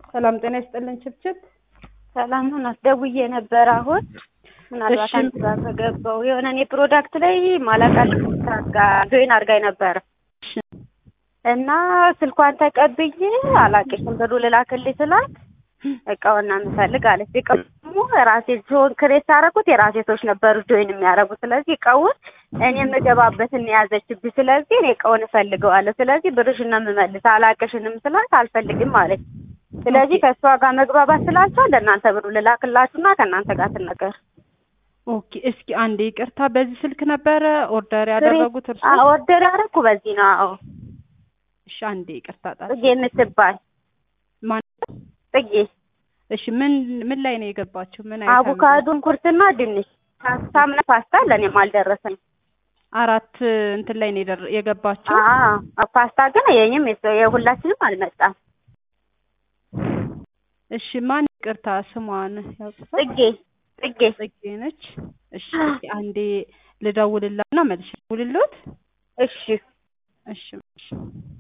ሰላም ጤና ይስጥልን ችብችብ ሰላም ናት። ደውዬ ነበር አሁን ምናልባት እሺ። አንቺ ጋር ከገባው የሆነ እኔ ፕሮዳክት ላይ ማላቃት ጋር ጆይን አድርጋኝ ነበር እሺ። እና ስልኳን ተቀብዬ አላቅሽም ብሩ ልላክልኝ ስላት እቃውና የምፈልግ አለች። እቃው ደግሞ ራሴ ሲሆን ክሬት ሳደረጉት የራሴ ሰዎች ነበሩ ጆይን የሚያደርጉት። ስለዚህ እቃውን እኔ የምገባበትን የያዘችብኝ። ስለዚህ እኔ እቃውን እፈልገዋለሁ። ስለዚህ ብርሽን ነው የምመልስ አላቅሽንም ስላት አልፈልግም አለች። ስለዚህ ኦኬ። ከእሷ ጋር መግባባት ስላልቻል ለእናንተ ብሩ ልላክላችሁና ከእናንተ ጋር ትነገር ኦኬ እስኪ አንዴ ይቅርታ፣ በዚህ ስልክ ነበረ ኦርደር ያደረጉት እርሱ? ኦርደር ያደረኩ በዚህ ነው። አዎ እሺ አንዴ ይቅርታ ጣል ጽጌ የምትባል ማን? ጽጌ እሺ ምን ምን ላይ ነው የገባችው? ምን አይተም? አቮካዶን ኩርትና ድንች ፓስታ ምናምን ፓስታ ለእኔም አልደረሰኝ። አራት እንትን ላይ ነው የደረ- የገባችው። አዎ ፓስታ ግን የኝም የሰ- የሁላችንም አልመጣም። እሺ ማን ይቅርታ ስሟን ያውቁታል? ጽጌ ጽጌ ጽጌ ነች። እሺ እስኪ አንዴ ልደውልላትና መልሼ ልደውልልዎት። እሺ እሺ እሺ